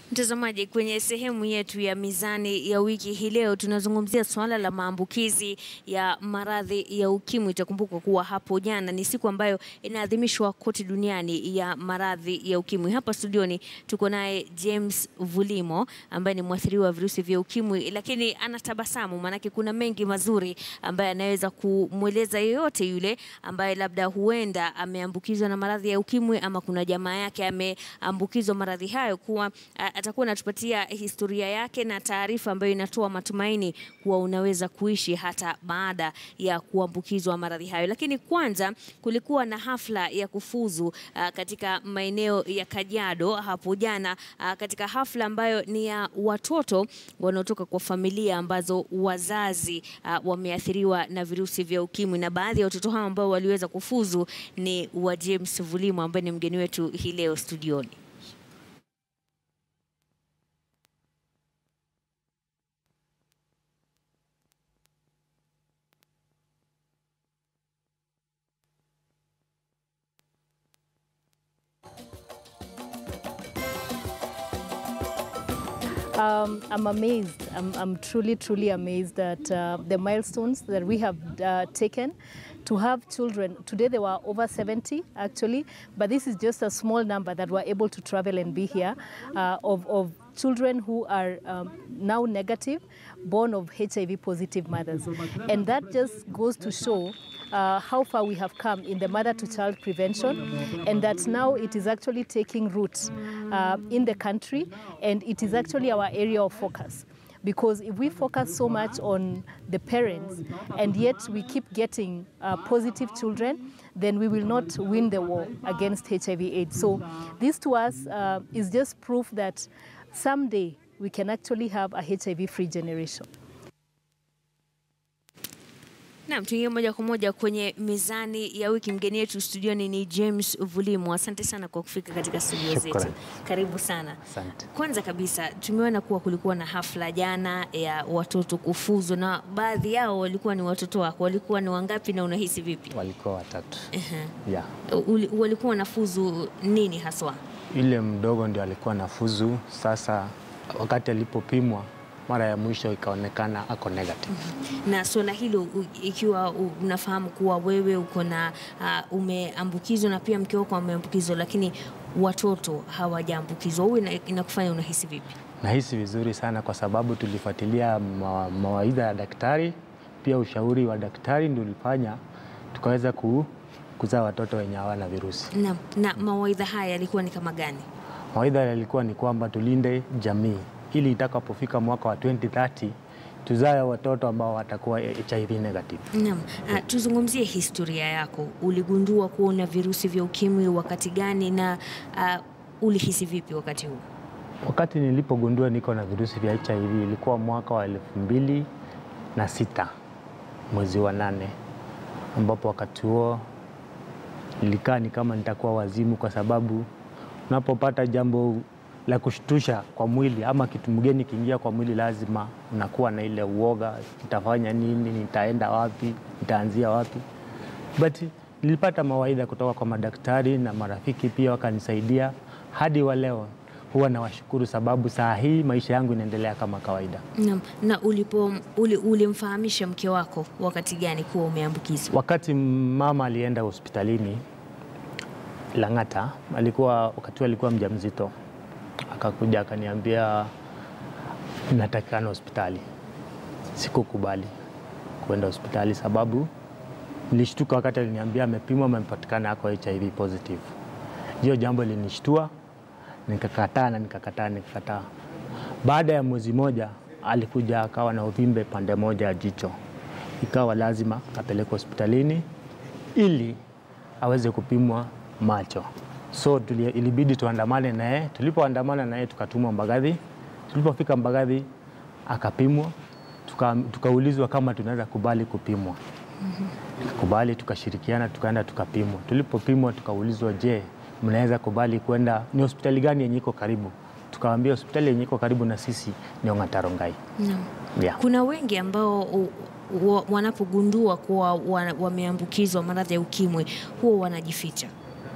Mtazamaji, kwenye sehemu yetu ya mizani ya wiki hii leo tunazungumzia suala la maambukizi ya maradhi ya ukimwi. Itakumbukwa kuwa hapo jana ni siku ambayo inaadhimishwa kote duniani ya maradhi ya ukimwi. Hapa studioni tuko naye James Vulimo ambaye ni mwathiriwa wa virusi vya ukimwi, lakini anatabasamu, maanake kuna mengi mazuri ambaye anaweza kumweleza yeyote yule ambaye labda huenda ameambukizwa na maradhi ya ukimwi ama kuna jamaa yake ameambukizwa maradhi hayo kuwa a, atakuwa anatupatia historia yake na taarifa ambayo inatoa matumaini kuwa unaweza kuishi hata baada ya kuambukizwa maradhi hayo. Lakini kwanza kulikuwa na hafla ya kufuzu uh, katika maeneo ya Kajiado hapo jana uh, katika hafla ambayo ni ya watoto wanaotoka kwa familia ambazo wazazi uh, wameathiriwa na virusi vya ukimwi, na baadhi ya watoto hao ambao waliweza kufuzu ni wa James Vulimo ambaye ni mgeni wetu hii leo studioni. Um, I'm amazed. I'm, I'm truly, truly amazed at uh, the milestones that we have uh, taken to have children. Today there were over 70 actually, but this is just a small number that were able to travel and be here uh, of, of children who are um, now negative, born of HIV positive mothers. And that just goes to show uh, how far we have come in the mother to child prevention and that now it is actually taking root uh, in the country and it is actually our area of focus. Because if we focus so much on the parents and yet we keep getting uh, positive children, then we will not win the war against HIV AIDS. So this to us uh, is just proof that someday we can actually have a HIV-free generation. Naam, tuingie moja kwa moja kwenye mizani ya wiki. Mgeni yetu studioni ni James Vulimo. Asante sana kwa kufika katika studio zetu. Shukrani. Karibu sana. Asante. Kwanza kabisa tumeona kuwa kulikuwa na hafla jana ya watoto kufuzu na baadhi yao walikuwa ni watoto wako. Walikuwa ni wangapi na unahisi vipi? Walikuwa watatu. Ehe. Yeah. Uli- Walikuwa wanafuzu nini haswa? Yule mdogo ndio alikuwa nafuzu. Sasa wakati alipopimwa mara ya mwisho ikaonekana ako negative. na suala hilo u- ikiwa u- unafahamu kuwa wewe uko na uh, umeambukizwa na pia mke wako ameambukizwa, lakini watoto hawajaambukizwa, huwa ina- inakufanya unahisi vipi? Nahisi vizuri sana kwa sababu tulifuatilia ma, mawaidha ya daktari, pia ushauri wa daktari ndio ulifanya tukaweza ku, kuzaa watoto wenye hawana virusi. Na, na mawaidha haya yalikuwa ni kama gani? Mawaidha yalikuwa ni kwamba tulinde jamii ili itakapofika mwaka wa 2030 tuzae watoto ambao watakuwa HIV negative. Naam, uh, tuzungumzie historia yako. Uligundua kuwa una virusi vya ukimwi wakati gani na uh, ulihisi vipi wakati huu? Wakati nilipogundua niko na virusi vya HIV ilikuwa mwaka wa elfu mbili na sita mwezi wa nane, ambapo wakati huo nilikaa ni kama nitakuwa wazimu, kwa sababu unapopata jambo la kushtusha kwa mwili ama kitu mgeni kiingia kwa mwili, lazima unakuwa na ile uoga, nitafanya nini, nitaenda wapi, nitaanzia wapi but nilipata mawaidha kutoka kwa madaktari na marafiki pia wakanisaidia hadi wa leo. Huwa nawashukuru sababu saa hii maisha yangu inaendelea kama kawaida. Naam, na ulipo uli, ulimfahamisha mke wako wakati gani kuwa umeambukizwa? Wakati mama alienda hospitalini Lang'ata, alikuwa wakati huo alikuwa mjamzito, akakuja akaniambia natakikana hospitali. Sikukubali kuenda hospitali sababu nilishtuka wakati aliniambia amepimwa, amepatikana ako HIV positive. Hiyo jambo linishtua, nikakataa na nikakataa nikakataa. Baada ya mwezi moja alikuja akawa na uvimbe pande moja ya jicho, ikawa lazima apelekwe hospitalini ili aweze kupimwa macho. So tuli, ilibidi tuandamane naye. Tulipoandamana naye tukatumwa Mbagathi. Tulipofika Mbagathi akapimwa, tuka- tukaulizwa kama tunaweza kubali kupimwa tukakubali, tukashirikiana, tukaenda tukapimwa. Tulipopimwa tukaulizwa, je, mnaweza kubali kwenda, ni hospitali gani yenye iko karibu? Tukawaambia hospitali yenye iko karibu na sisi ni Ong'ata Rongai. Naam. Yeah. Kuna wengi ambao u- wa- wanapogundua kuwa wa- wameambukizwa maradhi ya ukimwi huwa wanajificha.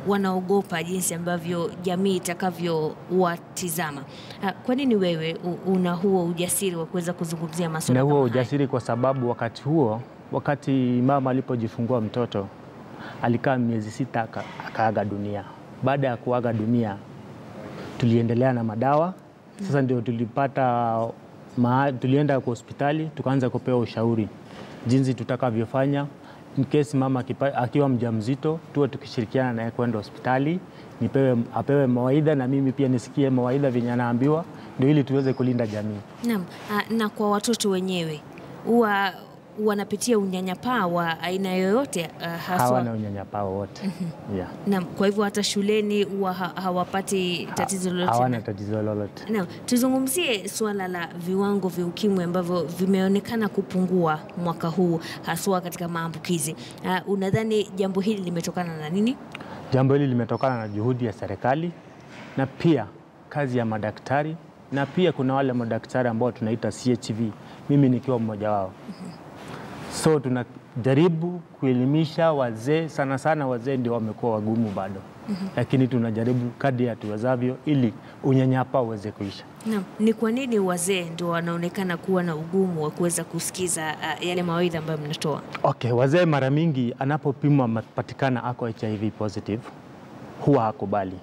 wanaogopa jinsi ambavyo jamii itakavyowatizama. Ah, Kwa nini wewe u- una huo ujasiri wa kuweza kuzungumzia na masuala huo kama haya? ujasiri kwa sababu wakati huo, wakati mama alipojifungua mtoto alikaa miezi sita aka- akaaga dunia. Baada ya kuaga dunia, tuliendelea na madawa. Sasa ndio tulipata ma, tulienda kwa hospitali tukaanza kupewa ushauri jinsi tutakavyofanya in case mama akipa, akiwa mjamzito, tuwe tukishirikiana naye kwenda hospitali, nipewe, apewe mawaidha na mimi pia nisikie mawaidha venye anaambiwa, ndio ili tuweze kulinda jamii. Naam, ah, na kwa watoto wenyewe huwa wanapitia unyanyapaa wa aina yoyote ah, haswa hawana unyanyapaa wowote yeah. Naam, kwa hivyo hata shuleni huwa ha hawapati tatizo lolote. hawana tatizo lolote. Naam, tuzungumzie suala la viwango vya ukimwi ambavyo vimeonekana kupungua mwaka huu haswa katika maambukizi. Uh, unadhani jambo hili limetokana na nini? Jambo hili limetokana na juhudi ya serikali na pia kazi ya madaktari, na pia kuna wale madaktari ambao tunaita CHV, mimi nikiwa mmoja wao. So tunajaribu kuelimisha wazee, sana sana wazee ndio wamekuwa wagumu bado, lakini tunajaribu kadri hatuwezavyo ili unyanyapaa uweze kuisha. Naam, ni kwa nini wazee ndio wanaonekana kuwa na ugumu wa kuweza kusikiza uh, yale mawaidha ambayo mnatoa? Okay, wazee mara mingi anapopimwa mapatikana ako HIV positive huwa hakubali,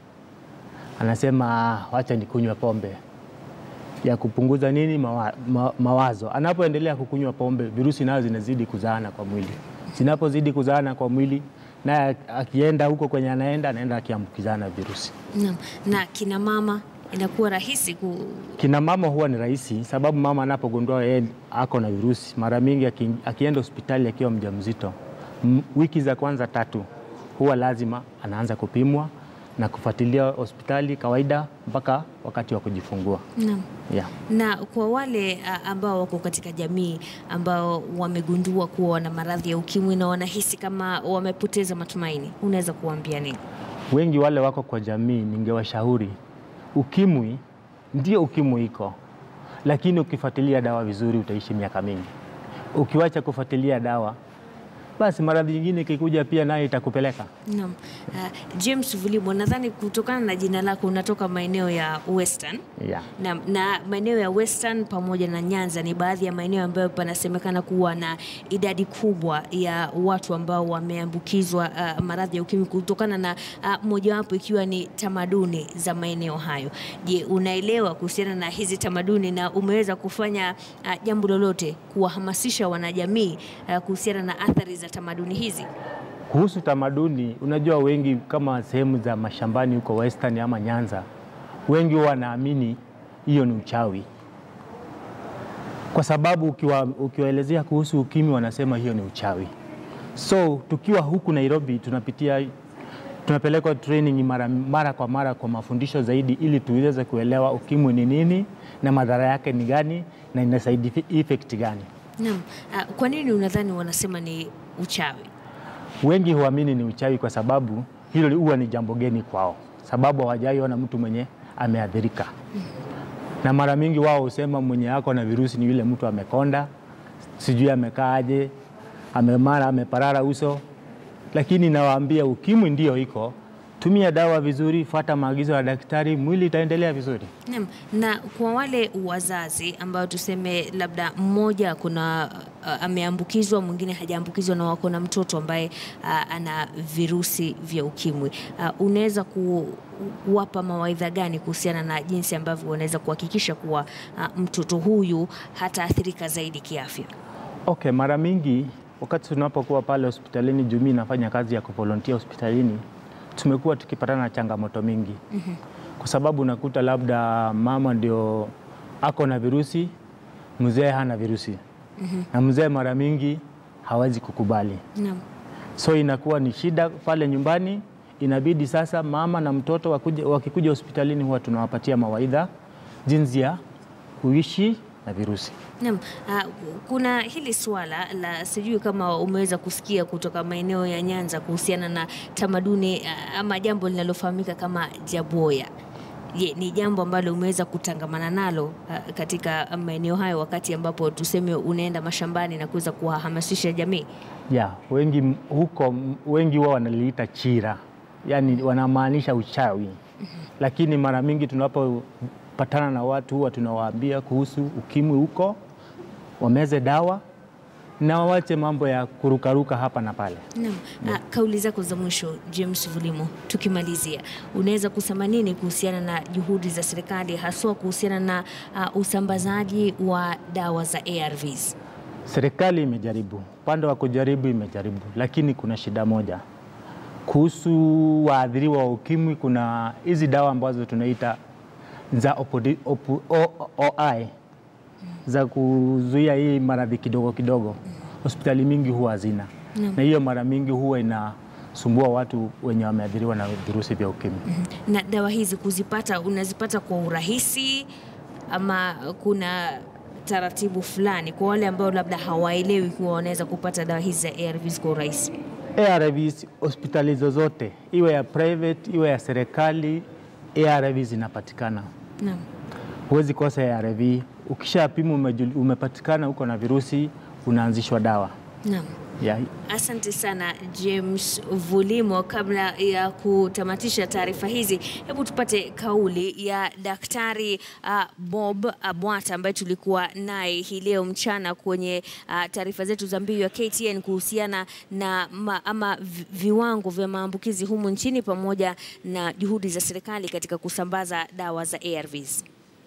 anasema "Ah, wacha nikunywe pombe ya kupunguza nini mawa, ma, mawazo. Anapoendelea kukunywa pombe, virusi nayo zinazidi kuzaana kwa mwili. Zinapozidi kuzaana kwa mwili, naye akienda huko kwenye anaenda, anaenda akiambukizana virusi. Naam, na kina mama inakuwa rahisi ku... Kina mama huwa ni rahisi, sababu mama anapogundua yeye ako na virusi, mara mingi aki, akienda hospitali akiwa mjamzito, m- wiki za kwanza tatu huwa lazima anaanza kupimwa na kufuatilia hospitali kawaida mpaka wakati wa kujifungua. Naam. Yeah. Na kwa wale a, ambao wako katika jamii ambao wamegundua kuwa wana maradhi ya ukimwi na wanahisi kama wamepoteza matumaini, unaweza kuwaambia nini? Wengi wale wako kwa jamii, ningewashauri ukimwi, ndio ukimwi iko, lakini ukifuatilia dawa vizuri utaishi miaka mingi. Ukiwacha kufuatilia dawa, basi maradhi nyingine ikikuja pia nayo itakupeleka. Naam. Uh, James Vulimo, nadhani kutokana na jina lako unatoka maeneo ya Western Yeah. na, na maeneo ya Western pamoja na Nyanza ni baadhi ya maeneo ambayo panasemekana kuwa na idadi kubwa ya watu ambao wameambukizwa uh, maradhi ya ukimwi kutokana na uh, mojawapo ikiwa ni tamaduni za maeneo hayo. Je, unaelewa kuhusiana na hizi tamaduni na umeweza kufanya uh, jambo lolote kuwahamasisha wanajamii uh, kuhusiana na athari za tamaduni hizi? Kuhusu tamaduni, unajua wengi kama sehemu za mashambani huko Western ama Nyanza, wengi huwa wanaamini hiyo ni uchawi, kwa sababu ukiwa, ukiwaelezea kuhusu ukimwi wanasema hiyo ni uchawi. So tukiwa huku Nairobi tunapitia tunapelekwa training mara, mara kwa mara kwa mafundisho zaidi, ili tuweze kuelewa ukimwi ni nini na madhara yake ni gani na ina side effect gani. Naam. Uh, kwa nini unadhani wanasema ni uchawi? Wengi huamini ni uchawi kwa sababu hilo huwa ni jambo geni kwao, sababu hawajaiona mtu mwenye ameathirika. Na mara mingi wao husema mwenye ako na virusi ni yule mtu amekonda, sijui amekaaje, amemara, ameparara uso. Lakini nawaambia ukimwi ndio iko, tumia dawa vizuri, fuata maagizo ya daktari, mwili itaendelea vizuri. Naam, na kwa wale wazazi ambao tuseme labda mmoja kuna uh, ameambukizwa mwingine hajaambukizwa na wako na mtoto ambaye uh, ana virusi vya ukimwi uh, unaweza kuwapa mawaidha gani kuhusiana na jinsi ambavyo wanaweza kuhakikisha kuwa uh, mtoto huyu hataathirika zaidi kiafya? Okay, mara mingi wakati tunapokuwa pale hospitalini, juu mimi nafanya kazi ya kuvolontia hospitalini, tumekuwa tukipatana na changamoto mingi kwa sababu unakuta labda mama ndio ako na virusi, mzee hana virusi na mzee mara mingi hawezi kukubali, Naam. so inakuwa ni shida pale nyumbani. Inabidi sasa mama na mtoto wakuja, wakikuja hospitalini huwa tunawapatia mawaidha jinsi ya kuishi na virusi. Naam, uh, kuna hili swala la sijui kama umeweza kusikia kutoka maeneo ya Nyanza kuhusiana na tamaduni uh, ama jambo linalofahamika kama jaboya. Je, ni jambo ambalo umeweza kutangamana nalo uh, katika maeneo hayo wakati ambapo tuseme unaenda mashambani na kuweza kuwahamasisha jamii? ya wengi m- huko m- wengi wao wanaliita chira yani wanamaanisha uchawi, lakini mara mingi tunapopatana na watu huwa tunawaambia kuhusu ukimwi huko, wameze dawa na wawache mambo ya kurukaruka hapa na pale. Naam. Ah, kauli zako za mwisho James Vulimo, tukimalizia, unaweza kusema nini kuhusiana na juhudi za serikali haswa kuhusiana na ah, usambazaji wa dawa za ARVs? Serikali imejaribu, upande wa kujaribu imejaribu, lakini kuna shida moja kuhusu waathiriwa wa ukimwi. Kuna hizi dawa ambazo tunaita za opodi- opu- O- OI za kuzuia hii maradhi kidogo kidogo, hospitali mingi huwa hazina, na hiyo mara mingi huwa inasumbua watu wenye wameathiriwa na virusi vya ukimwi. Na dawa hizi kuzipata, unazipata kwa urahisi ama kuna taratibu fulani kwa wale ambao labda hawaelewi kuwa wanaweza kupata dawa hizi za ARVs kwa urahisi? ARVs hospitali zozote, iwe ya private iwe ya serikali, ARVs zinapatikana. Naam. Huwezi kosa ARV. Ukishapima umejul- umepatikana uko na virusi, unaanzishwa dawa Naam. ya Asante sana James Vulimo. Kabla ya kutamatisha taarifa hizi, hebu tupate kauli ya Daktari uh, Bob Abwata ambaye tulikuwa naye hii leo mchana kwenye uh, taarifa zetu za mbiu ya KTN kuhusiana na ma, ama vi- viwango vya maambukizi humu nchini pamoja na juhudi za serikali katika kusambaza dawa za ARVs.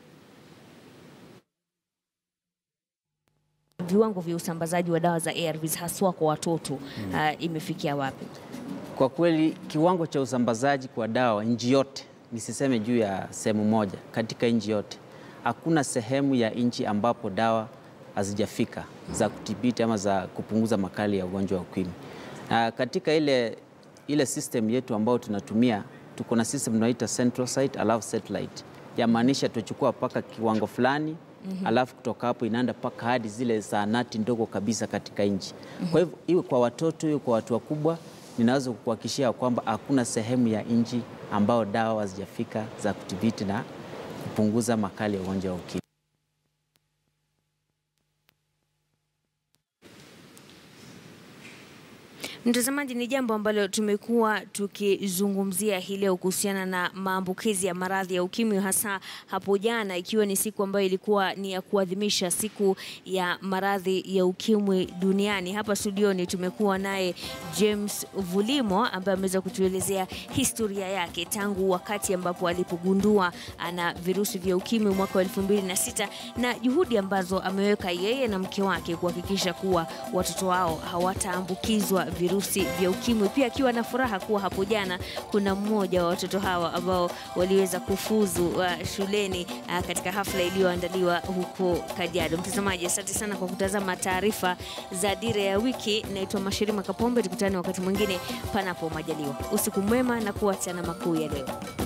Viwango vya usambazaji wa dawa za ARVs haswa kwa watoto uh, imefikia wapi? Kwa kweli kiwango cha usambazaji kwa dawa nchi yote, nisiseme juu ya sehemu moja, katika nchi yote hakuna sehemu ya nchi ambapo dawa hazijafika za kudhibiti ama za kupunguza makali ya ugonjwa wa ukimwi. Na katika ile, ile system yetu ambayo tunatumia, tuko na system tunaita central site alafu satellite, yamaanisha tuchukua mpaka kiwango fulani alafu kutoka hapo inaenda mpaka hadi zile zahanati ndogo kabisa katika nchi. Kwa hivyo iwe kwa watoto iwe kwa watu wakubwa, ninaweza kukuhakikishia kwamba hakuna sehemu ya nchi ambao dawa hazijafika za kudhibiti na kupunguza makali ya ugonjwa wa ukimwi. Mtazamaji, ni jambo ambalo tumekuwa tukizungumzia hii leo kuhusiana na maambukizi ya maradhi ya ukimwi, hasa hapo jana, ikiwa ni siku ambayo ilikuwa ni ya kuadhimisha siku ya maradhi ya ukimwi duniani. Hapa studioni tumekuwa naye James Vulimo ambaye ameweza kutuelezea historia yake tangu wakati ambapo alipogundua ana virusi vya ukimwi mwaka wa elfu mbili na sita na juhudi ambazo ameweka yeye na mke wake kuhakikisha kuwa watoto wao hawataambukizwa virusi vya ukimwi, pia akiwa na furaha kuwa hapo jana kuna mmoja wa watoto hawa ambao waliweza kufuzu uh, shuleni uh, katika hafla iliyoandaliwa huko Kajiado. Mtazamaji, asante sana kwa kutazama taarifa za Dira ya Wiki. Naitwa Mashirima Kapombe, tukutane wakati mwingine panapo majaliwa. Usiku mwema na kuacha na makuu ya leo.